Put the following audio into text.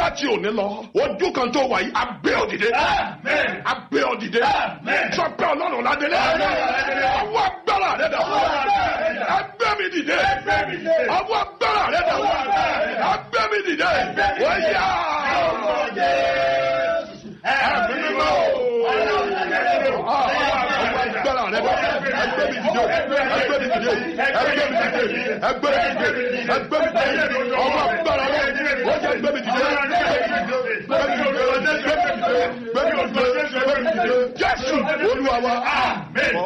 láti òní lọ ojú kan tó wà yìí abẹ́ òdìdé Amen. abẹ́ òdìdé Amen. sọ pé ọlọ́run ládélé Ọlọ́run ládélé. ọwọ́ agbára rẹ dà Ọwọ́ agbára rẹ dà. ẹgbẹ́ mi dìde Ẹgbẹ́ mi dìde. ọwọ́ agbára rẹ dà Ọwọ́ agbára rẹ dà. ẹgbẹ́ mi dìde Ẹgbẹ́ mi dìde. wọ́n yá Orúkọ Jésù. Ẹ̀mí mímọ́. Ọlọ́run ládélé. ọwọ́ agbára rẹ dà ẹgbẹ́ mi dìde ẹgbẹ́ mi dìde ẹgbẹ́ mi dìde ẹgbẹ́ mi dìde ẹgbẹ́ mi dìde ọwọ́ agbára rẹ wọ́n yá ẹgbẹ́ mi dìde ẹgbẹ́ mi dìde ẹgbẹ́ mi dìde ẹgbẹ́ mi dìde ẹgbẹ́ mi dìde jésù olúwa wa. Amen.